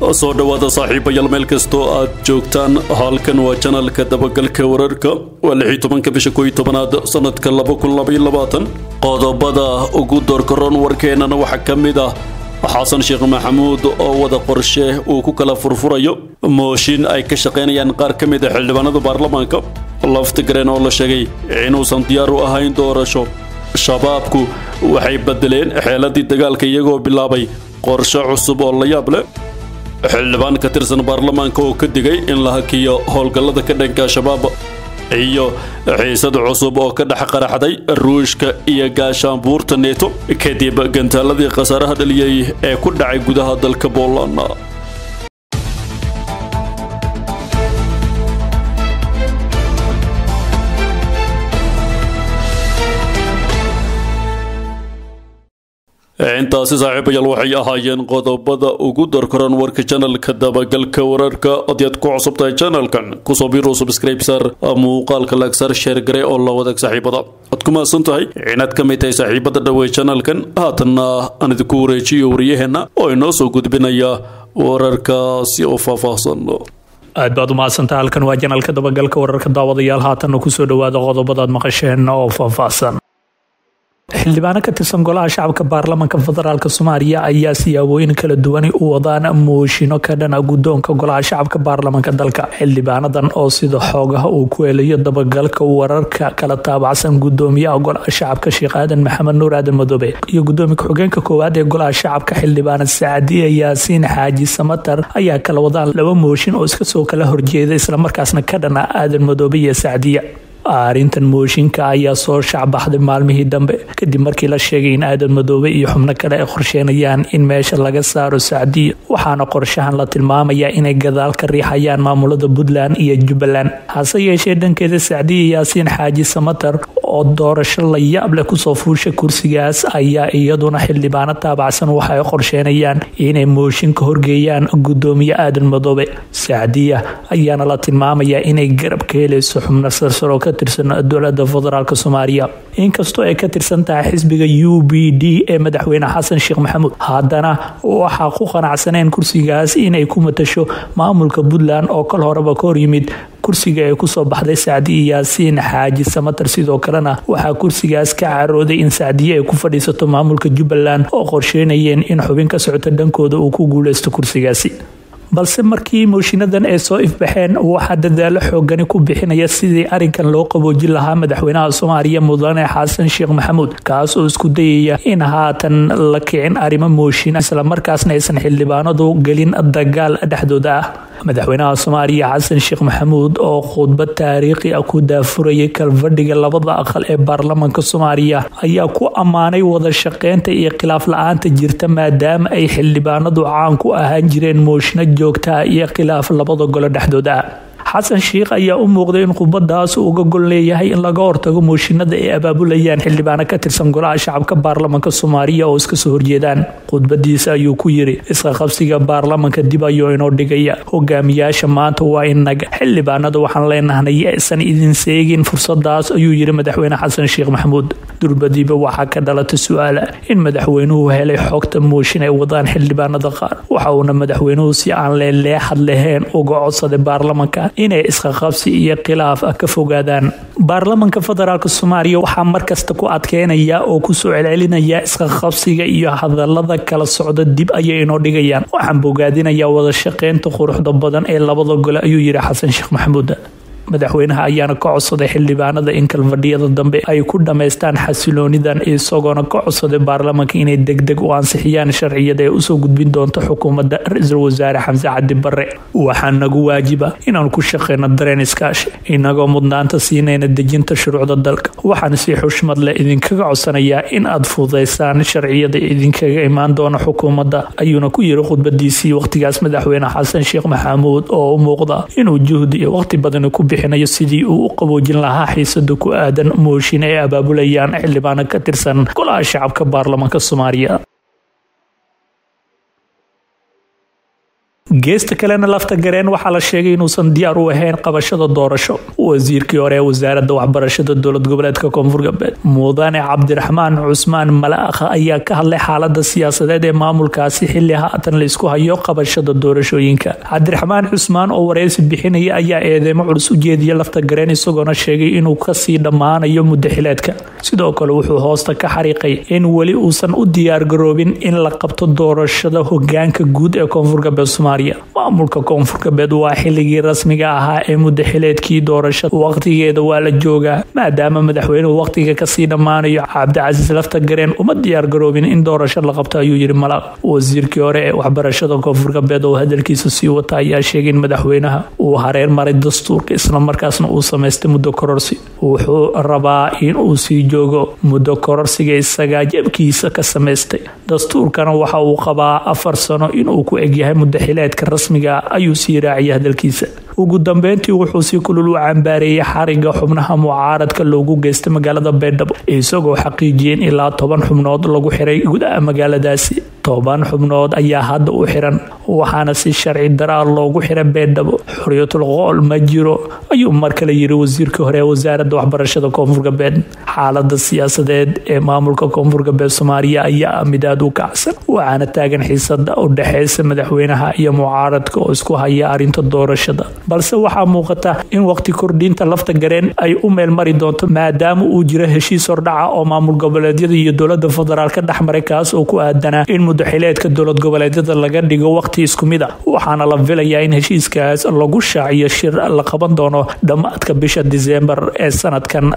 soo dhowaada saaxiibayaal meel kastoo aad joogtaan halkan waa janalka dabagalka wararka waa lixii tobanka bisha kooiyo tobanaad sanadka laba kun labaiyo labaatan qodobada ugu doorkaroon warkeennana waxaa ka mid ah xasan sheekh maxamuud oo wada qorshe uu ku kala furfurayo mooshin ay ka shaqaynayaan qaar ka mid a xildhibaanada baarlamaanka laftigareen oo la sheegay inuusan diyaar u ahayn doorasho shabaabku waxay bedeleen xeeladii dagaalka iyagoo bilaabay qorshe cusub oo la yaab leh xildhibaan ka tirsan baarlamaanka oo ka digay in la hakiyo howlgallada ka dhanka shabaab iyo xiisad cusub oo ka dhex qaraxday ruushka iyo gaashaanbuurta neeto kadib gantaaladii khasaaraha dhaliyey ee ku dhacay gudaha dalka booland intaasi saaxiibayaal waxay ahaayeen qodobada ugu darkaran warka janalka dabagalka wararka haddii aad ku cusub tahay janalkan kusoo biro subscribesar muuqaalka lagsar sheergare oo la wadaag saaxiibada aad ku mahadsan tahay inaad ka mid tahay saaxiibada dhawey janalkan haatanna aan idinku wareejiyo wariyaheenna oo inoo soo gudbinaya wararkaasi oo faahfaahsan aad baad u mahadsantaha halkan waa janalka dabagalka wararka daawadayaal haatanna kusoo dhawaada qodobadaad maqasheen oo faahfaahsan xildhibaano ka tirsan golaha shacabka baarlamanka federaalk soomaaliya ayaa siyaabooyin kala duwani u wadaan mooshino ka dhana guddoonka golaha shacabka baarlamanka dalka xildhibaanadan oo sida xoogaha uu ku helayo dabagalka wararka kala taabacsan gudoomiyaha golaha shacabka sheekh aadan maxamed nuur aadan madoobe iyo gudoomiye ku-xigeenka koowaad ee golaha shacabka xildhibaana sacadiya yaasiin xaaji samatar ayaa kala wadaan laba mooshin oo iska soo kala horjeeda islamarkaasna ka dhana aadan madoobe iyo sacdiya arrintan mooshinka ayaa soo shacbaxday maalmihii dambe kadib markii la sheegay in aadan madoobe iyo xubno kale ay qorsheenayaan in meesha laga saaro sacdiya waxaana qorshahan la tilmaamayaa inay gadaal ka riixayaan maamulada puntland iyo jubbaland hase yeeshee dhankeeda sacdiya yaasiin xaaji samatar oo doorasho la yaab leh kusoo fuusha kursigaas ayaa iyaduna xildhibaano taabacsan waxa ay qorsheenayaan inay mooshinka horgeeyaan gudoomiye aadan madoobe sacdiya ayaana la tilmaamayaa inay garab ka helayso xubno sarsaro ka tirsan dowlada federaalk soomaaliya inkastoo ay ka tirsan tahay xisbiga u b d ee madaxweyne xasan sheekh maxamuud haddana waxaa ku qanacsaneen kursigaas inay ku matasho maamulka puntland oo kal horeba ka hor yimid kursiga ay kusoo baxday sacdiye yaasiin xaaji samatar sidoo kalena waxaa kursigaas ka carooday in sacdiye ay ku fadhiisato maamulka jubbaland oo qorsheynayeen in xubin ka socota dhankooda uu ku guuleysto kursigaasi balse markii mooshiinadan ay soo ifbaxeen waxaa dadaalo xoogani ku bixinaya sidii arinkan loo qaboojin lahaa madaxweynaha soomaaliya mudane xasan sheekh maxamuud kaas oo isku dayaya in haatan la kicin arrimo mooshin islamarkaasna aysan xildhibaanadu gelin dagaal dhexdooda ah madaxweynaha soomaaliya xasan sheekh maxamuud oo khudbad taariikhi ah ku daafurayay kalfadhiga labada aqal ee baarlamanka soomaaliya ayaa ku ammaanay wada shaqeynta iyo khilaaf la-aanta jirta maadaama ay xildhibaanadu caan ku ahaan jireen mooshino joogtaa iyo khilaaf labada golo dhexdooda ah xasan sheikh ayaa u muuqday in khudbadaas uu uga gol leeyahay in laga hortago mooshinada ay abaabulayaan xildhibaano ka tirsan golaha shacabka baarlamanka soomaaliya oo iska soo horjeedaan khudbadiisa ayuu ku yiri isqaqabsiga baarlamanka dib ayuu inoo dhigaya hogaamiyaasha maanta waa inaga xildhibaanada waxaan leenahnay aysan idin seegin fursadaas ayuu yiri madaxweyne xasan sheekh maxamuud durbadiiba waxaa ka dhalata su-aala in madaxweynuhu helay xogta mooshin ay wadaan xildhibaanada qaar waxa uuna madaxweynuhu si aan leeleexad lahayn uga codsaday baarlamanka inay isqaqabsi iyo khilaaf ah ka fogaadaan baarlamanka federaalk soomaaliya waxaa markasta ku adkeynaya oo kusoo celcelinaya isqaqabsiga iyo hadalada kala socda dib ayay inoo dhigayaan waxaan bogaadinayaa wada shaqeynta quruxda badan ee labada gole ayuu yidhi xasan sheekh maxamuud madaxweynaha ayaana ka codsaday xildhibaanada in kalfadhiyada dambe ay ku dhammaystaan xasiloonidan isagoona ka codsaday baarlamanka inay degdeg u ansixiyaan sharciyada ee usoo gudbin doonto xukuumadda ra-iisul wasaare xamse cabdi barre waxaa nagu waajiba inaan ku shaqeyno dareen iskaashi inagoo mudnaanta siinayna dejinta shuruucda dalka waxaan si xushmad leh idinkaga codsanayaa in aad fududaysaan sharciyada idinkaga imaan doona xukuumadda ayuuna ku yiri khudbadiisii waqtigaas madaxweyne xasan sheekh maxamuud oo u muuqda inuu juhdi iyo waqti badan ku bixinayo sidii uu u qaboojin lahaa xiisada ku aadan mooshin ay abaabulayaan xildhibaano ka tirsan golaha shacabka baarlamanka soomaaliya geesta kalena lafta gareen waxaa la sheegay inuusan diyaar u ahayn qabashada doorasho wasiirkii hore ee wasaaradda waxbarashada dowlad goboleedka koonfur galbeed mudane cabdiraxmaan cusmaan malaakha ayaa ka hadlay xaalada siyaasadeed ee maamulkaasi xili haatan laysku hayo qabashada doorashooyinka cabdiraxmaan cusmaan oo wareysi bixinaya ayaa eedeymo culus u jeediya lafta gareen isagoona sheegay inuu kasii dhammaanayo muddo xileedka sidoo kale wuxuu hoosta ka xariiqay in weli uusan u diyaargaroobin in la qabto doorashada hogaanka guud ee koonfur galbeed soomaaliya maamulka koonfur galbeed waa xiligii rasmiga ahaa ee muddo xileedkii doorashada waqtigeeda waa la joogaa maadaama madaxweynuhu waqtiga kasii dhammaanayo cabdicasiis lafta gareen uma diyaargaroobin in doorasho la qabto ayuu yidhi malaaq wasiirkii hore ee waxbarashada koonfur galbeed oo hadalkiisa sii wata ayaa sheegay in madaxweynaha uu hareer maray dastuurka islamarkaasna uu samaystay muddo kororsi wuxuu rabaa in uu sii joogo muddo kororsiga isagaa jebkiisa ka samaystay dastuurkana waxa uu qabaa afar sano inuu ku egyahay muddaxileedka rasmiga ayuu sii raaciyay hadalkiisa ugu dambeyntii wuxuu si kulul u cambaareeyay xariga xubnaha mucaaradka loogu geystay magaalada baydhabo isagoo xaqiijiyeen ilaa toban xubnood lagu xiray gudaha magaaladaasi toban xubnood ayaa hadda u xiran waxaana si sharci daraa loogu xiray baydhabo xorriyatul qool ma jiro ayuu mar kale yiri wasiirkii hore ee wasaaradda waxbarashada koonfur galbeed xaalada siyaasadeed ee maamulka koonfur galbeed soomaaliya ayaa ah mid aada u kacsan waxaana taagan xiisada u dhexeysa madaxweynaha iyo mucaaradka oo isku haya arrinta doorashada balse waxaa muuqata in waqti kordhinta lafta gareen ay u meel mari doonto maadaama uu jiro heshiis hordhaca oo maamul goboleedyada iyo dowlada federaal ka dhexmaray kaas oo ku aadanaa in muddaxileedka dowlad goboleedyada laga dhigo waqti isku mid a waxaana la filayaa in heshiiskaas lagu shaaciyo shir la qaban doono dhammaadka bisha diseembar ee sanadkan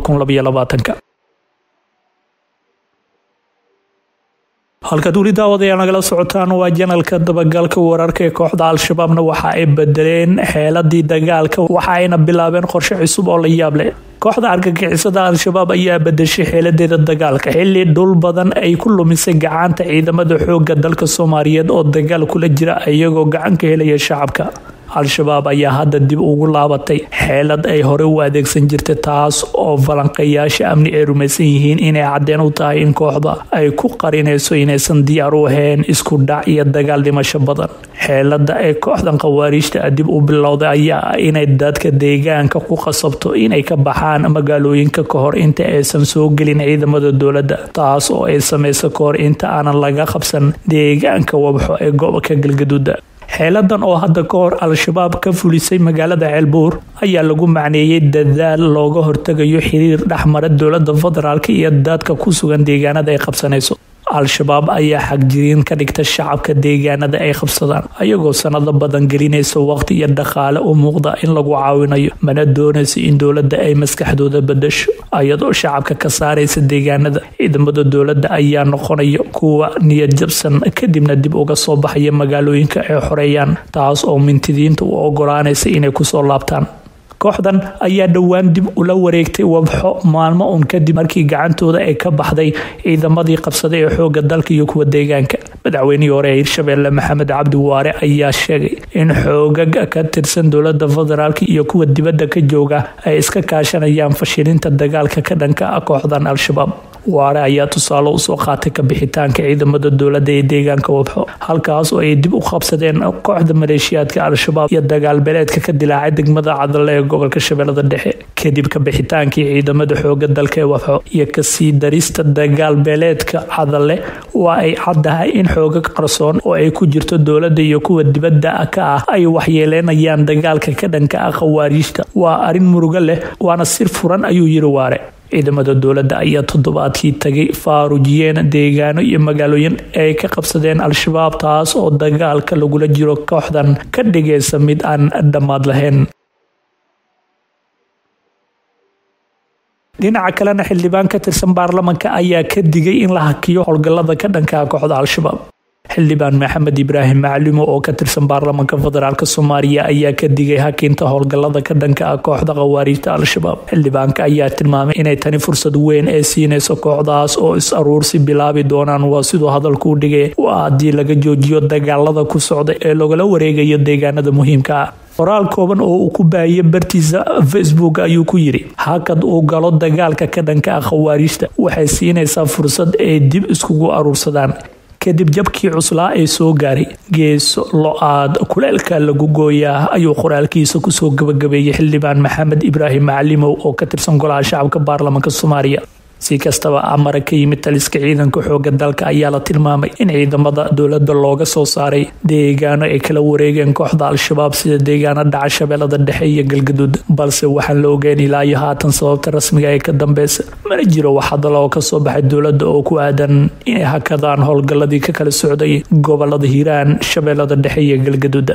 halkaad weli daawadayaal nagala socotaan waa janalka dabagalka wararka ee kooxda al-shabaabna waxa ay bedeleen xeeladii dagaalka waxa ayna bilaabeen qorshe cusub oo la yaab leh kooxda argagixisada al-shabaab ayaa bedeshay xeeladeeda dagaalka xili dhul badan ay ku lumisay gacanta ciidamada xooga dalka soomaaliyeed oo dagaal kula jira iyagoo gacan ka helaya shacabka al-shabaab ayaa hadda dib ugu laabatay xeelad ay hore u adeegsan jirtay taas oo falanqayaasha amni ay rumaysan yihiin inay caddeen u tahay in kooxda ay ku qarinayso inaysan diyaar u ahayn isku dhac iyo dagaal dhimasho badan xeelada ay kooxdan khawaariijta dib u bilowday ayaa ah inay dadka deegaanka ku qasabto inay ka baxaan magaalooyinka kahor inta aysan soo gelin ciidamada dowladda taas oo ay samayso kahor inta aanan laga qabsan deegaanka wabxo ee gobolka galgaduuda xeeladan oo hadda ka hor al-shabaab ka fulisay magaalada ceelbuur ayaa lagu macneeyey dadaal looga hortegayo xiriir dhexmara dowlada federaalk iyo dadka ku sugan deegaanada ay qabsanayso al-shabaab ayaa xagjiriin ka dhigta shacabka deegaanada ay qabsadaan ayagoo sanado badan gelinaysa waqti iyo dhaqaale u muuqda in lagu caawinayo mana doonaysa in dowladda ay maskaxdooda bedasho iyadoo shacabka ka saaraysa deegaanada ciidamada dowladda ayaa noqonaya kuwa niyad jabsan kadibna dib uga soo baxaya magaalooyinka ay xoreeyaan taas oo mintidiinta u ogolaanaysa inay kusoo laabtaan kooxdan ayaa dhowaan dib ula wareegtay wabxo maalmo uun kadib markii gacantooda ay ka baxday ciidamadii qabsaday ee xooga dalka iyo kuwa deegaanka madaxweynihii hore ee hirshabeelle maxamed cabdi waare ayaa sheegay in xoogaga ka tirsan dowlada federaalk iyo kuwa dibadda ka jooga ay iska kaashanayaan fashilinta dagaalka ka dhanka ah kooxdan al-shabaab waare ayaa tusaale usoo qaatay kabixitaanka ciidamada dowladda ee deegaanka wabxo halkaas oo ay dib u qabsadeen kooxda maleeshiyaadka al-shabaab iyo dagaal beeleedka ka dilaacay degmada cadale ee gobolka shabeellada dhexe kadib kabixitaankii ciidamada xooga dalka ee wabxo iyo kasii darista dagaal beeleedka cadale waa ay caddahay in xooga qarsoon oo ay ku jirto dowladda iyo kuwa dibadda ka ah ay waxyeeleynayaan dagaalka ka dhanka ah khawaariijta waa arrin murugo leh waana sir furan ayuu yiri waare ciidamada dowladda ayaa toddobaadkii tagay faarujiyeen deegaano iyo magaalooyin ay ka qabsadeen al-shabaab taas oo dagaalka lagula jiro kooxdan ka dhigaysa mid aan dhammaad lahayn dhinaca kalena xildhibaan ka tirsan baarlamanka ayaa ka digay in la hakiyo howlgallada ka dhankaa kooxda al-shabaab xildhibaan maxamed ibraahim maclumo oo ka tirsan baarlamanka federaalk soomaaliya ayaa ka digay hakinta howlgallada ka dhanka ah kooxda khawaariijta al-shabaab xildhibaanka ayaa tilmaamay inay tani fursad weyn ee siinayso kooxdaas oo is aruursi bilaabi doonaan waa siduu hadalku u dhigay waa haddii laga joojiyo dagaalada ku socda ee lagala wareegayo deegaanada muhiimka ah qoraal kooban oo uu ku baahiyay bartiisa facebook ayuu ku yidhi hakad uu galo dagaalka ka dhanka ah khawaariijta waxay siinaysaa fursad ay dib iskugu aruursadaan kadib jabkii cuslaa ee soo gaaray geeso lo-aad kuleelka lagu gooyaa ayuu qoraalkiisa kusoo gabagabeeyey xildhibaan maxamed ibraahim macalimow oo ka tirsan golaha shacabka baarlamaanka soomaaliya si kastaba amara ka yimid taliska ciidanka xooga dalka ayaa la tilmaamay in ciidamada dowladda looga soo saaray deegaano ay kala wareegeen kooxda al-shabaab sida deegaano dhaca shabeellada dhexe iyo galgaduud balse waxaan la ogeyn ilaa iyo haatan sababta rasmiga ee ka dambeysa mana jiro wax hadal oo kasoo baxay dowladda oo ku aadan inay hakadaan howlgalladii ka kala socday gobolada hiiraan shabeellada dhexe iyo galgaduud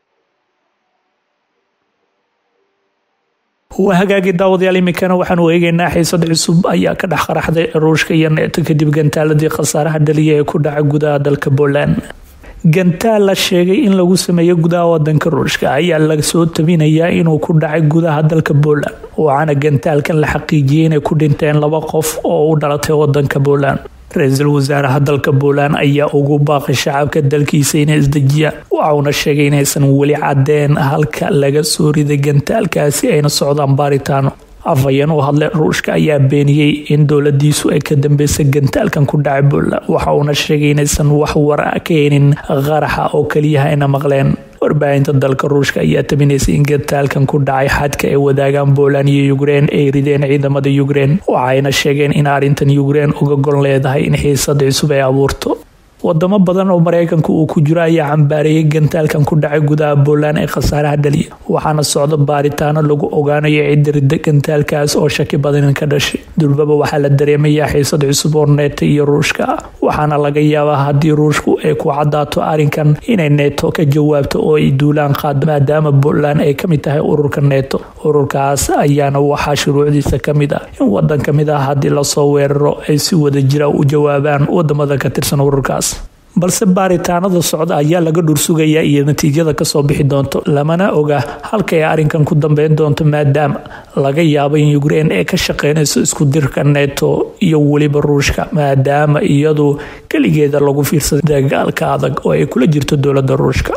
waa hagaagii daawadayaal iminkana waxaanu eegeynaa xiisad cusub ayaa ka dhex qaraxday ruushka iyo neeto kadib gantaaladii khasaaraha dhaliya ee ku dhaca gudaha dalka poland gantaal la sheegay in lagu sameeyo gudaha wadanka ruushka ayaa lasoo tabinayaa inuu ku dhacay gudaha dalka poland waxaana gantaalkan la xaqiijiyay inay ku dhinteen laba qof oo u dhalatay wadanka poland ra-iisul wasaaraha dalka poland ayaa ugu baaqay shacabka dalkiisa inay isdejiyaan waxauna sheegay inaysan weli cadeen halka laga soo riday gantaalkaasi ayna socdaan baaritaano afhayeen u hadlay ruushka ayaa beeniyey in dowladiisu ay ka dambeysay gantaalkan ku dhacay poland waxa uuna sheegay inaysan wax wara ka helin qaraxa oo keliyaha ayna maqleen warbaahinta dalka ruushka ayaa tabinaysay in gantaalkan ku dhacay xadka ay wadaagaan poland iyo ukrein ay rideen ciidamada ukrein waxayna sheegeen in arrintan ukrein uga gol leedahay in xiisad cusub ay abuurto wadamo badan oo mareykanka uu ku jiro ayaa cambaareeyay gantaalkan ku dhacay gudaha poland ee khasaaraha dhaliya waxaana socda baaritaano lagu ogaanayo cidda ridda gantaalkaas oo shaki badan ka dhashay durbaba waxaa la dareemayaa xiisad cusub oo neeto iyo ruushka ah waxaana laga yaabaa haddii ruushku ay ku cadaato arrinkan inay neeto ka jawaabto oo ay duulaan qaado maadaama poland ay kamid tahay ururka neeto ururkaas ayaana waxaa shuruucdiisa kamid ah in wadan kamid ah haddii lasoo weeraro ay si wada jira u jawaabaan wadamada ka tirsan ururkaas balse baaritaanada socda ayaa laga dhursugayaa iyo natiijada kasoo bixi doonto lamana oga halka ay arrinkan ku dambeyn doonto maadaama laga yaabo in ukrein ay ka shaqeynayso isku dirka neto iyo weliba ruushka maadaama iyadu keligeeda lagu fiirsaday dagaalka adag oo ay kula jirto dowlada ruushka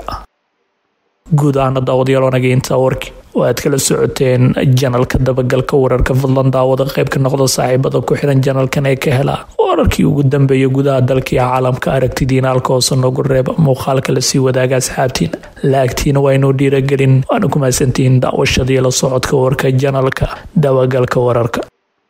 guud ahaana daawadayaal wanaga intaa warki oo aad kala socoteen janalka dabagalka wararka fadlan daawada qayb ka noqda saaxiibada ku xiran janalkan ee ka hela wararkii ugu dambeeya gudaha dalka iyo caalamka aragtidiina halka hoose noogu reeba muuqaalka lasii wadaaga asxaabtiina laagtiina waa inuu dhiiragelin waana ku mahadsantihiin daawashadii la socodka warka janalka dabagalka wararka